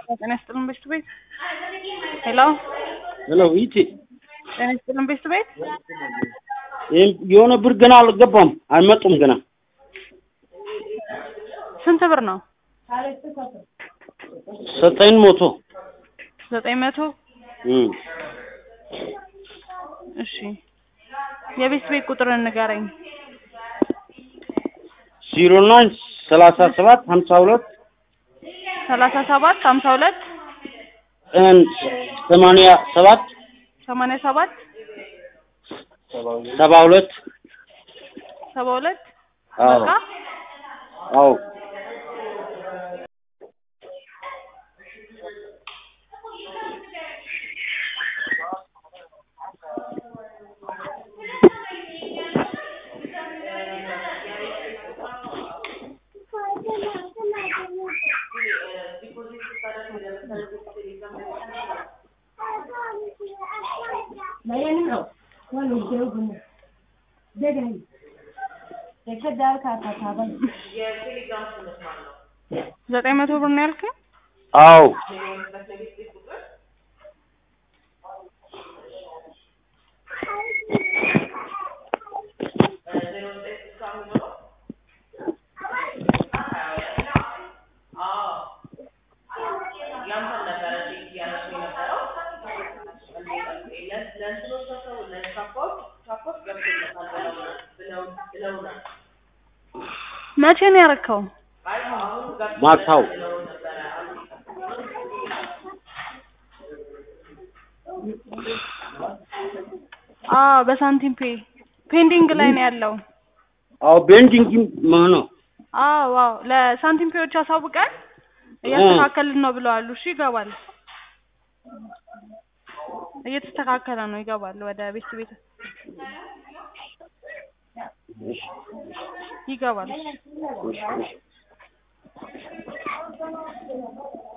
ጤና ይስጥልን ቤት ቤት ሄሎ ሄሎ ይቴ ጤና ይስጥልን ቤት ቤት የሆነ ብር ገና አልገባም፣ አልመጡም ገና። ስንት ብር ነው? ዘጠኝ መቶ ዘጠኝ መቶ እም እሺ የቤት ቤት ቁጥርን ንገረኝ። ዜሮ ናይን ሰላሳ ሰባት ሀምሳ ሁለት ሰላሳ ሰባት ሀምሳ ሁለት ቀን ሰማንያ ሰባት ሰማንያ ሰባት ሰባ ሁለት ሰባ ሁለት አዎ በቃ አዎ ዘጠኝ መቶ ብር ነው ያልከኝ? አዎ መቼ ነው ያረከው? ማታው አዎ በሳንቲም ፔ ፔንዲንግ ላይ ነው ያለው። አዎ ቤንዲንግ መሆኑ አዎ አዎ ለሳንቲም ፔዎች አሳውቀን እያስተካከልን ነው ብለዋል። እሺ ይገባል፣ እየተስተካከለ ነው ይገባል። ወደ ቤት ቤት ይገባል።